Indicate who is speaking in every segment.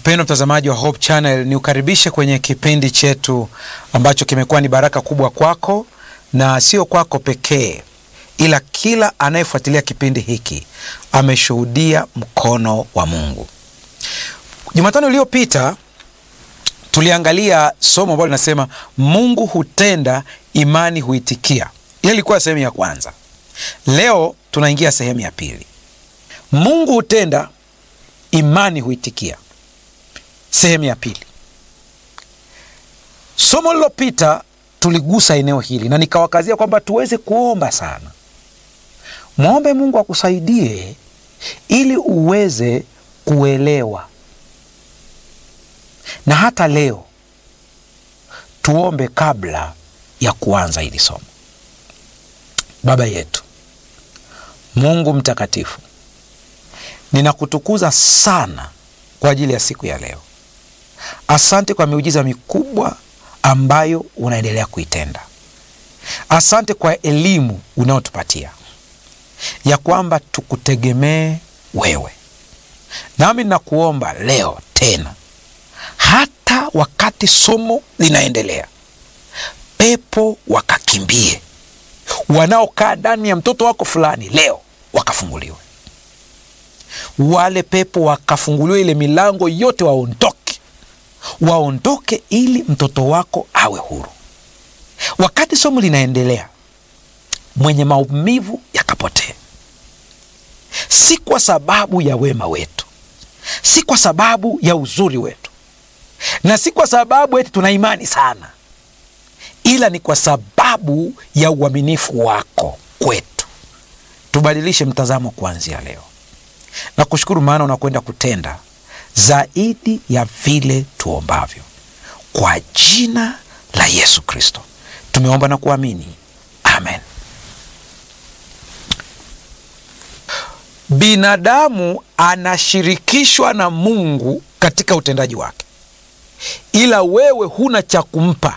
Speaker 1: Mpendwa mtazamaji wa Hope Channel, ni ukaribishe kwenye kipindi chetu ambacho kimekuwa ni baraka kubwa kwako, na sio kwako pekee, ila kila anayefuatilia kipindi hiki ameshuhudia mkono wa Mungu. Jumatano iliyopita tuliangalia somo ambalo linasema Mungu hutenda, imani huitikia. Ile ilikuwa sehemu ya kwanza. Leo tunaingia sehemu ya pili. Mungu hutenda, imani huitikia, sehemu ya pili. Somo lilopita tuligusa eneo hili na nikawakazia kwamba tuweze kuomba sana, mwombe Mungu akusaidie ili uweze kuelewa. Na hata leo tuombe kabla ya kuanza hili somo. Baba yetu Mungu mtakatifu, ninakutukuza sana kwa ajili ya siku ya leo. Asante kwa miujiza mikubwa ambayo unaendelea kuitenda. Asante kwa elimu unayotupatia ya kwamba tukutegemee wewe. Nami ninakuomba leo tena, hata wakati somo linaendelea, pepo wakakimbie, wanaokaa ndani ya mtoto wako fulani leo wakafunguliwe, wale pepo wakafunguliwe, ile milango yote waondoke, waondoke ili mtoto wako awe huru. Wakati somo linaendelea, mwenye maumivu yakapotee, si kwa sababu ya wema wetu, si kwa sababu ya uzuri wetu, na si kwa sababu eti tuna imani sana, ila ni kwa sababu ya uaminifu wako kwetu. Tubadilishe mtazamo kuanzia leo, na kushukuru maana unakwenda kutenda zaidi ya vile tuombavyo, kwa jina la Yesu Kristo tumeomba na kuamini, amen. Binadamu anashirikishwa na Mungu katika utendaji wake, ila wewe huna cha kumpa.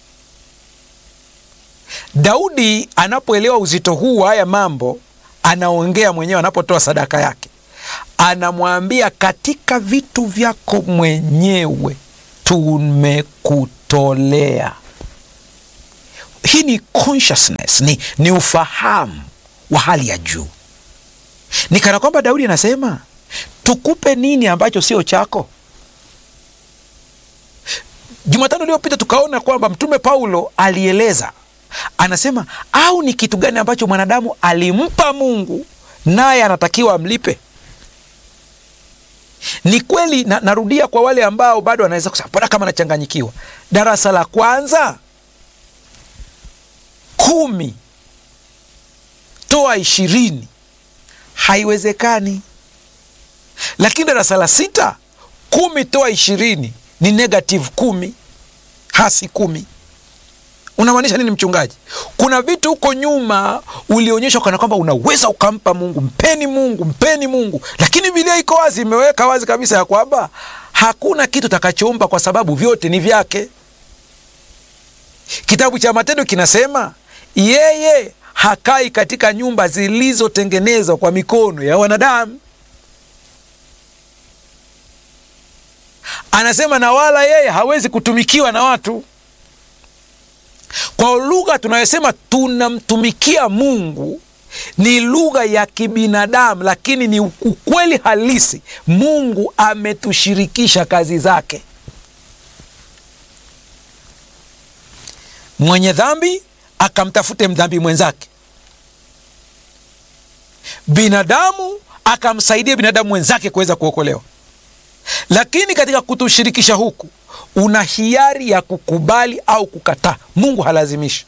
Speaker 1: Daudi anapoelewa uzito huu wa haya mambo, anaongea mwenyewe anapotoa sadaka yake, anamwambia katika vitu vyako mwenyewe tumekutolea. Hii ni consciousness, ni, ni ufahamu wa hali ya juu. Ni kana kwamba Daudi anasema tukupe nini ambacho sio chako? Jumatano iliyopita tukaona kwamba Mtume Paulo alieleza, anasema au ni kitu gani ambacho mwanadamu alimpa Mungu naye anatakiwa amlipe? Ni kweli na, narudia kwa wale ambao bado wanaweza kusema mbona kama nachanganyikiwa. Darasa la kwanza kumi toa ishirini haiwezekani, lakini darasa la sita kumi toa ishirini ni negative kumi, hasi kumi. Unamaanisha nini mchungaji? Kuna vitu huko nyuma ulionyeshwa kana kwamba unaweza ukampa Mungu. Mpeni Mungu, mpeni Mungu, lakini Biblia iko wazi, imeweka wazi kabisa ya kwamba hakuna kitu takachoomba kwa sababu vyote ni vyake. Kitabu cha Matendo kinasema yeye hakai katika nyumba zilizotengenezwa kwa mikono ya wanadamu. Anasema na wala yeye hawezi kutumikiwa na watu. Kwa lugha tunayosema tunamtumikia Mungu ni lugha ya kibinadamu, lakini ni ukweli halisi. Mungu ametushirikisha kazi zake. Mwenye dhambi akamtafute mdhambi mwenzake, binadamu akamsaidia binadamu mwenzake kuweza kuokolewa. Lakini katika kutushirikisha huku, una hiari ya kukubali au kukataa. Mungu halazimishi,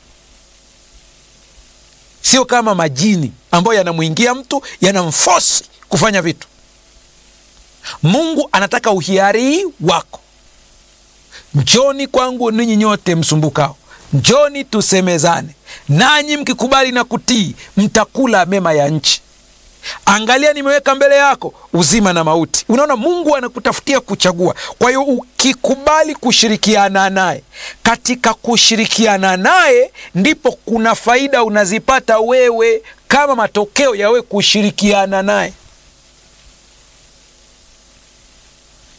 Speaker 1: sio kama majini ambayo yanamwingia mtu yanamfosi kufanya vitu. Mungu anataka uhiari wako. Njoni kwangu ninyi nyote msumbukao Njoni tusemezane, nanyi mkikubali na kutii, mtakula mema ya nchi. Angalia, nimeweka mbele yako uzima na mauti. Unaona, Mungu anakutafutia kuchagua. Kwa hiyo ukikubali kushirikiana naye, katika kushirikiana naye ndipo kuna faida unazipata wewe kama matokeo ya wewe kushirikiana naye.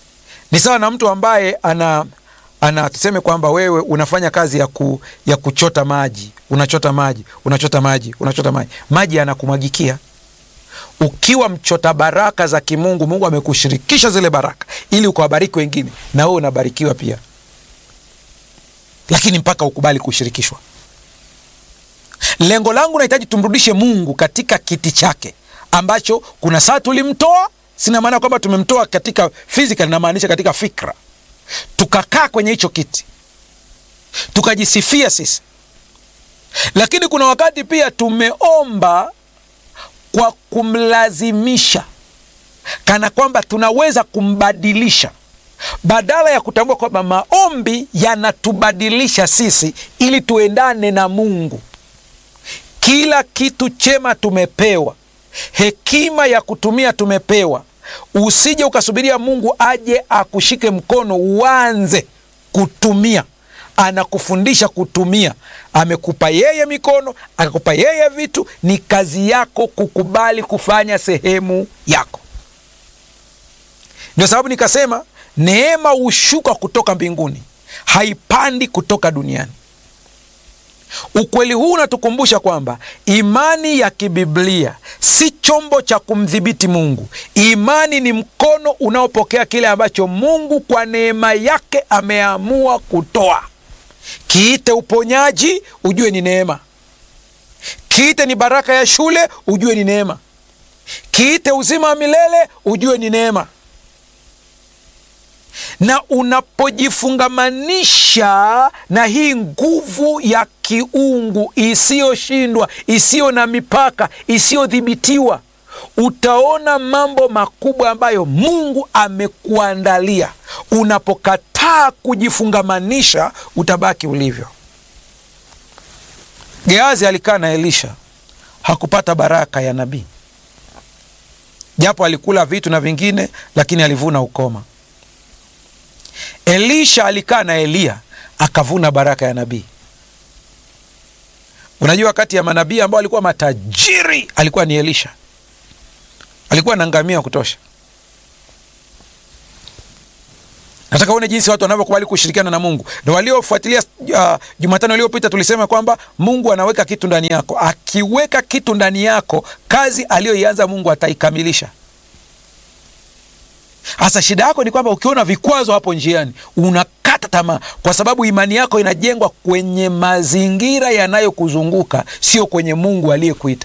Speaker 1: Ni sawa na mtu ambaye ana ana tuseme kwamba wewe unafanya kazi ya, ku, ya kuchota maji, unachota maji, unachota maji, unachota maji, maji yanakumwagikia. Ukiwa mchota baraka za kimungu, Mungu amekushirikisha zile baraka ili ukawabariki wengine, na wewe unabarikiwa pia, lakini mpaka ukubali kushirikishwa. Lengo langu nahitaji tumrudishe Mungu katika kiti chake ambacho kuna saa tulimtoa. Sina maana kwamba tumemtoa katika physical, namaanisha katika fikra tukakaa kwenye hicho kiti tukajisifia sisi, lakini kuna wakati pia tumeomba kwa kumlazimisha, kana kwamba tunaweza kumbadilisha, badala ya kutambua kwamba maombi yanatubadilisha sisi ili tuendane na Mungu. Kila kitu chema tumepewa, hekima ya kutumia tumepewa. Usije ukasubiria Mungu aje akushike mkono uanze kutumia. Anakufundisha kutumia. Amekupa yeye mikono, akakupa yeye vitu. Ni kazi yako kukubali kufanya sehemu yako. Ndio sababu nikasema neema hushuka kutoka mbinguni, haipandi kutoka duniani. Ukweli huu unatukumbusha kwamba imani ya kibiblia si chombo cha kumdhibiti Mungu. Imani ni mkono unaopokea kile ambacho Mungu kwa neema yake ameamua kutoa. Kiite uponyaji, ujue ni neema. Kiite ni baraka ya shule, ujue ni neema. Kiite uzima wa milele, ujue ni neema na unapojifungamanisha na hii nguvu ya kiungu isiyoshindwa, isiyo na mipaka, isiyodhibitiwa, utaona mambo makubwa ambayo Mungu amekuandalia. Unapokataa kujifungamanisha, utabaki ulivyo. Geazi alikaa na Elisha, hakupata baraka ya nabii, japo alikula vitu na vingine, lakini alivuna ukoma. Elisha alikaa na Eliya akavuna baraka ya nabii. Unajua, kati ya manabii ambao alikuwa matajiri alikuwa ni Elisha. Alikuwa na ngamia wa kutosha. Nataka uone jinsi watu wanavyokubali kushirikiana na Mungu. Na waliofuatilia uh, Jumatano iliyopita tulisema kwamba Mungu anaweka kitu ndani yako. Akiweka kitu ndani yako, kazi aliyoianza Mungu ataikamilisha. Hasa shida yako ni kwamba ukiona vikwazo hapo njiani unakata tamaa, kwa sababu imani yako inajengwa kwenye mazingira yanayokuzunguka, sio kwenye Mungu aliyekuita.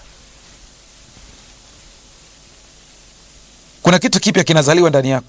Speaker 1: Kuna kitu kipya kinazaliwa ndani yako.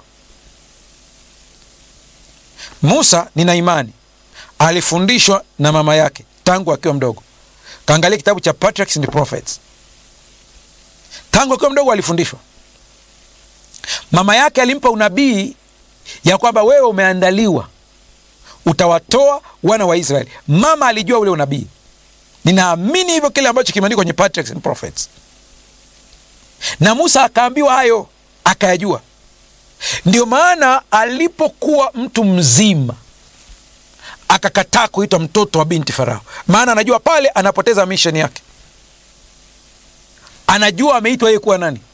Speaker 1: Musa, nina imani alifundishwa na mama yake tangu akiwa mdogo. Kaangalia kitabu cha Patriarchs and Prophets. Tangu akiwa mdogo alifundishwa Mama yake alimpa unabii ya kwamba wewe umeandaliwa, utawatoa wana wa Israeli. Mama alijua ule unabii. Ninaamini hivyo kile ambacho kimeandikwa kwenye Patriarchs and Prophets, na Musa akaambiwa hayo, akayajua. Ndio maana alipokuwa mtu mzima akakataa kuitwa mtoto wa binti Farao, maana anajua pale anapoteza misheni yake. Anajua ameitwa yeye kuwa nani.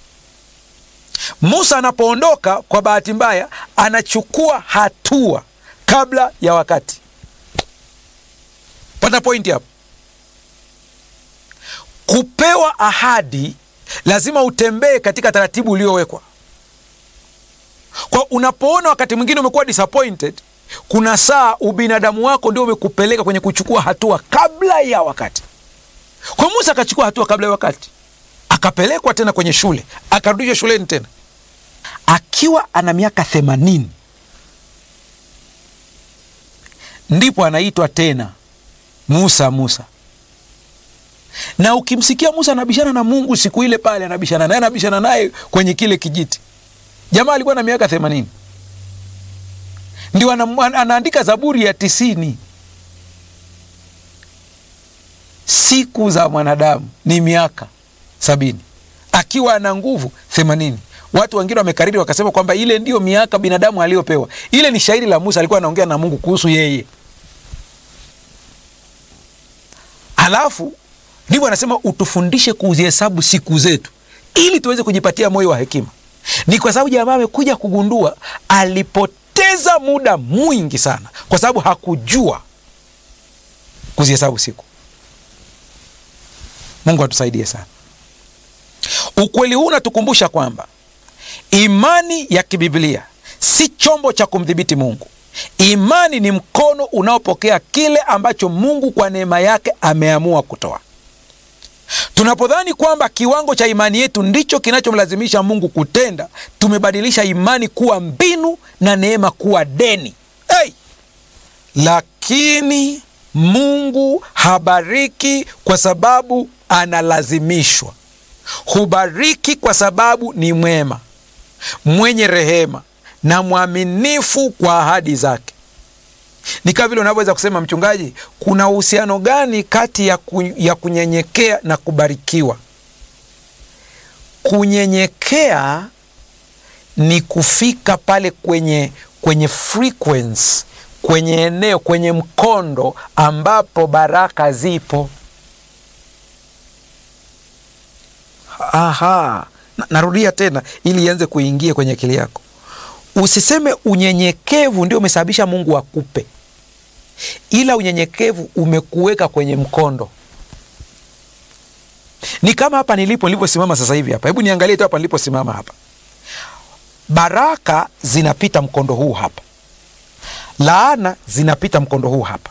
Speaker 1: Musa anapoondoka kwa bahati mbaya, anachukua hatua kabla ya wakati. Pata pointi hapo. Kupewa ahadi lazima utembee katika taratibu uliowekwa. Kwa unapoona wakati mwingine umekuwa disappointed, kuna saa ubinadamu wako ndio umekupeleka kwenye kuchukua hatua kabla ya wakati. Kwa Musa akachukua hatua kabla ya wakati, akapelekwa tena kwenye shule, akarudishwa shuleni tena akiwa ana miaka themanini ndipo anaitwa tena Musa. Musa na ukimsikia Musa anabishana na Mungu siku ile pale, anabishana naye, anabishana naye kwenye kile kijiti. Jamaa alikuwa na miaka themanini, ndio anaandika Zaburi ya tisini. Siku za mwanadamu ni miaka sabini, akiwa ana nguvu themanini. Watu wengine wamekariri wakasema kwamba ile ndiyo miaka binadamu aliyopewa. Ile ni shairi la Musa, alikuwa anaongea na Mungu kuhusu yeye. Alafu ndivyo anasema utufundishe kuzihesabu siku zetu, ili tuweze kujipatia moyo wa hekima. Ni kwa sababu jamaa amekuja kugundua alipoteza muda mwingi sana, kwa sababu hakujua kuzihesabu siku. Mungu atusaidie sana. Ukweli huu unatukumbusha kwamba imani ya kibiblia si chombo cha kumdhibiti Mungu. Imani ni mkono unaopokea kile ambacho Mungu kwa neema yake ameamua kutoa. Tunapodhani kwamba kiwango cha imani yetu ndicho kinachomlazimisha Mungu kutenda, tumebadilisha imani kuwa mbinu na neema kuwa deni. Hey! Lakini Mungu habariki kwa sababu analazimishwa. Hubariki kwa sababu ni mwema, mwenye rehema na mwaminifu kwa ahadi zake. Ni kama vile unavyoweza kusema, mchungaji, kuna uhusiano gani kati ya, ku, ya kunyenyekea na kubarikiwa? Kunyenyekea ni kufika pale kwenye, kwenye frequency, kwenye eneo, kwenye mkondo ambapo baraka zipo. Aha, narudia tena ili ianze kuingia kwenye akili yako. Usiseme unyenyekevu ndio umesababisha Mungu akupe, ila unyenyekevu umekuweka kwenye mkondo. Ni kama hapa nilipo niliposimama sasa hivi hapa, hebu niangalie tu hapa niliposimama hapa. Baraka zinapita mkondo huu hapa, laana zinapita mkondo huu hapa.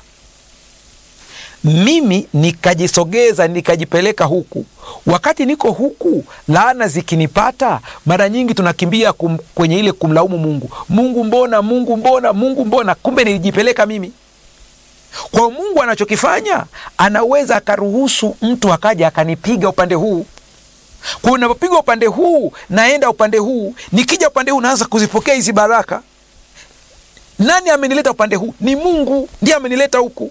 Speaker 1: Mimi nikajisogeza nikajipeleka huku. Wakati niko huku, laana zikinipata, mara nyingi tunakimbia kum, kwenye ile kumlaumu Mungu. Mungu mbona, Mungu mbona, Mungu mbona? Kumbe nilijipeleka mimi. Kwa Mungu anachokifanya, anaweza akaruhusu mtu akaja akanipiga upande huu. Kwa unapopiga upande huu, naenda upande huu, nikija upande huu naanza kuzipokea hizi baraka. Nani amenileta upande huu? Ni Mungu, ndiye amenileta huku.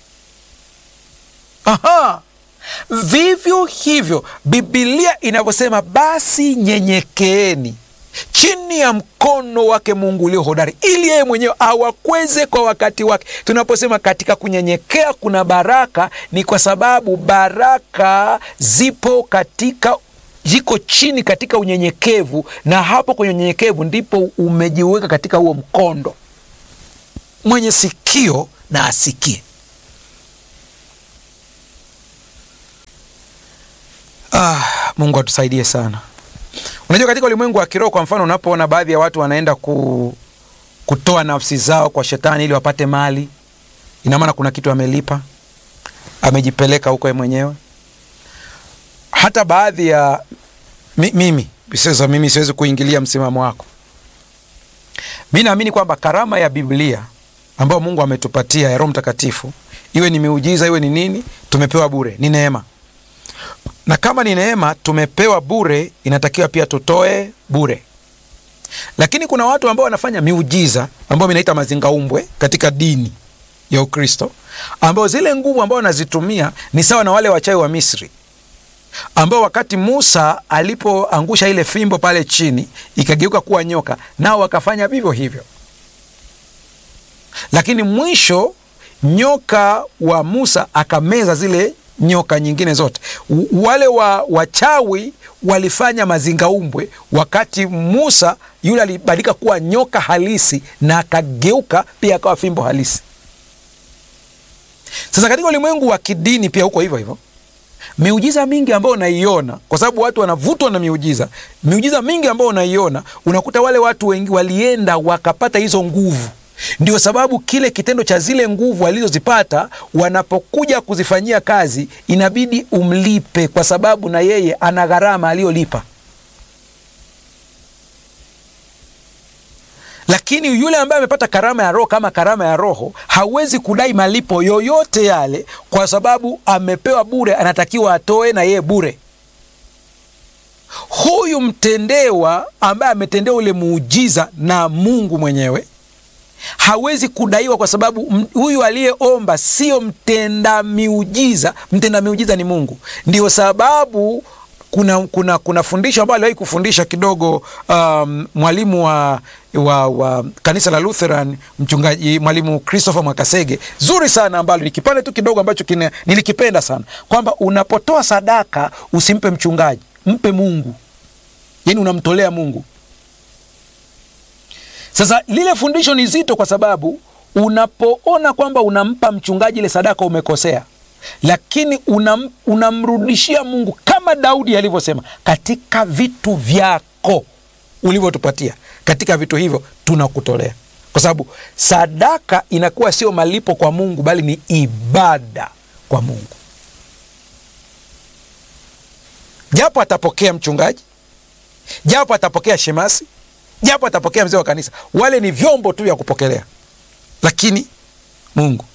Speaker 1: Aha. Vivyo hivyo Bibilia inavyosema, basi nyenyekeeni chini ya mkono wake Mungu ulio hodari, ili yeye mwenyewe awakweze kwa wakati wake. Tunaposema katika kunyenyekea kuna baraka, ni kwa sababu baraka zipo katika ziko chini katika unyenyekevu, na hapo kwenye unyenyekevu ndipo umejiweka katika huo mkondo. Mwenye sikio na asikie. Ah, Mungu atusaidie sana. Unajua, katika ulimwengu wa kiroho, kwa mfano, unapoona baadhi ya watu wanaenda ku, kutoa nafsi zao kwa shetani ili wapate mali, ina maana kuna kitu amelipa, amejipeleka huko yeye mwenyewe. Hata baadhi ya mi, mimi sasa, mimi siwezi kuingilia msimamo wako. Mi naamini kwamba karama ya Biblia ambayo Mungu ametupatia ya Roho Mtakatifu, iwe ni miujiza, iwe ni nini, tumepewa bure, ni neema na kama ni neema tumepewa bure, inatakiwa pia tutoe bure. Lakini kuna watu ambao wanafanya miujiza ambao minaita mazingaumbwe katika dini ya Ukristo, ambao zile nguvu ambao wanazitumia ni sawa na wale wachawi wa Misri ambao wakati Musa alipoangusha ile fimbo pale chini ikageuka kuwa nyoka, nao wakafanya vivyo hivyo, lakini mwisho nyoka wa Musa akameza zile nyoka nyingine zote. Wale wa wachawi walifanya mazingaumbwe, wakati Musa yule alibadilika kuwa nyoka halisi na akageuka pia akawa fimbo halisi. Sasa katika ulimwengu wa kidini pia huko hivyo hivyo, miujiza mingi ambayo unaiona, kwa sababu watu wanavutwa na miujiza, miujiza mingi ambayo unaiona, unakuta wale watu wengi walienda wakapata hizo nguvu ndio sababu kile kitendo cha zile nguvu walizozipata wanapokuja kuzifanyia kazi inabidi umlipe, kwa sababu na yeye ana gharama aliyolipa. Lakini yule ambaye amepata karama ya Roho kama karama ya Roho hawezi kudai malipo yoyote yale, kwa sababu amepewa bure, anatakiwa atoe na yeye bure. Huyu mtendewa ambaye ametendewa ule muujiza na Mungu mwenyewe hawezi kudaiwa kwa sababu huyu aliyeomba sio mtenda miujiza. Mtenda miujiza ni Mungu. Ndio sababu kuna, kuna, kuna fundisho ambalo aliwahi kufundisha kidogo um, mwalimu wa, wa, wa kanisa la Lutheran mchungaji mwalimu Christopher Mwakasege, zuri sana ambalo ni kipande tu kidogo ambacho kine, nilikipenda sana kwamba unapotoa sadaka usimpe mchungaji, mpe Mungu, yaani unamtolea Mungu Sasa lile fundisho ni zito, kwa sababu unapoona kwamba unampa mchungaji ile sadaka umekosea, lakini unam, unamrudishia Mungu kama Daudi alivyosema, katika vitu vyako ulivyotupatia, katika vitu hivyo tunakutolea, kwa sababu sadaka inakuwa sio malipo kwa Mungu, bali ni ibada kwa Mungu. Japo atapokea mchungaji, japo atapokea shemasi, japo atapokea mzee wa kanisa, wale ni vyombo tu vya kupokelea, lakini Mungu.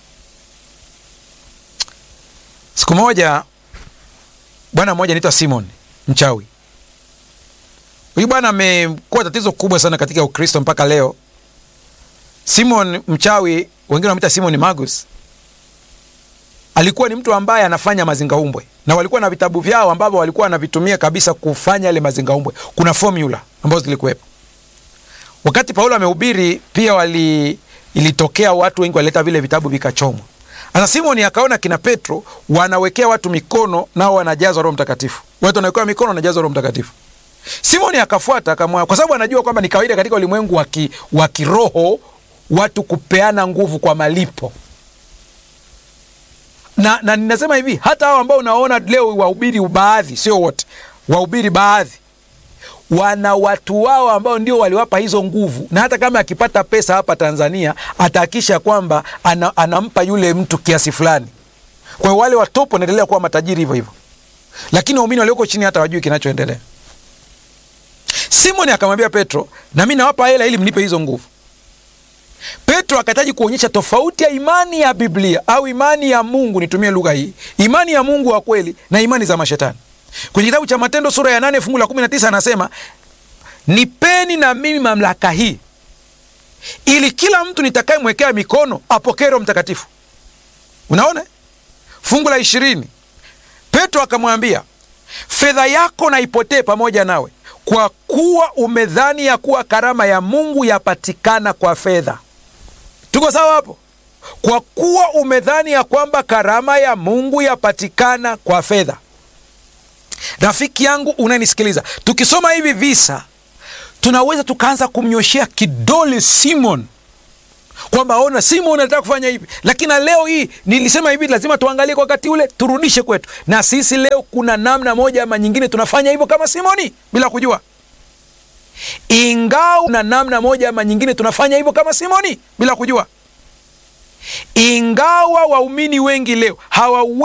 Speaker 1: Siku moja bwana mmoja anaitwa Simon mchawi. Huyu bwana amekuwa tatizo kubwa sana katika Ukristo mpaka leo. Simon mchawi, wengine wanamwita Simon Magus, alikuwa ni mtu ambaye anafanya mazingaumbwe na walikuwa na vitabu vyao ambavyo walikuwa wanavitumia kabisa kufanya yale mazingaumbwe. Kuna formula ambazo zilikuwepo wakati Paulo amehubiri, pia wali ilitokea watu wengi walileta vile vitabu vikachomwa. Sasa Simoni akaona kina Petro wanawekea watu mikono, nao wanajazwa Roho Mtakatifu. Watu wanawekewa mikono, wanajazwa Roho Mtakatifu. Simoni akafuata akamwa, kwa sababu anajua kwamba ni kawaida katika ulimwengu wa kiroho watu kupeana nguvu kwa malipo na, na ninasema hivi, hata hao ambao unaona leo wahubiri baadhi, sio wote, wahubiri baadhi wana watu wao ambao ndio waliwapa hizo nguvu, na hata kama akipata pesa hapa Tanzania atahakisha kwamba ana, anampa yule mtu kiasi fulani. Kwa hiyo wale watopo wanaendelea kuwa matajiri hivyo hivyo, lakini waumini walioko chini hata wajui kinachoendelea. Simoni akamwambia Petro, na mi nawapa hela ili mnipe hizo nguvu. Petro akahitaji kuonyesha tofauti ya imani ya Biblia au imani ya Mungu, nitumie lugha hii, imani ya Mungu wa kweli na imani za mashetani. Kwenye kitabu cha Matendo sura ya nane fungu la kumi na tisa anasema nipeni na mimi mamlaka hii, ili kila mtu nitakayemwekea mikono apokee Roho Mtakatifu. Unaona fungu la ishirini, Petro akamwambia fedha yako na ipotee pamoja nawe, kwa kuwa umedhani ya kuwa karama ya Mungu yapatikana kwa fedha. Tuko sawa hapo? Kwa kuwa umedhani ya kwamba karama ya Mungu yapatikana kwa fedha. Rafiki yangu unanisikiliza, tukisoma hivi visa tunaweza tukaanza kumnyoshea kidole Simon kwamba ona, Simon anataka kufanya hivi, lakini na leo hii nilisema hivi, lazima tuangalie kwa wakati ule, turudishe kwetu. Na sisi leo kuna namna moja ama nyingine tunafanya hivyo kama Simoni bila kujua, ingawa na namna moja ama nyingine tunafanya hivyo kama Simoni bila kujua, ingawa waumini wengi leo hawa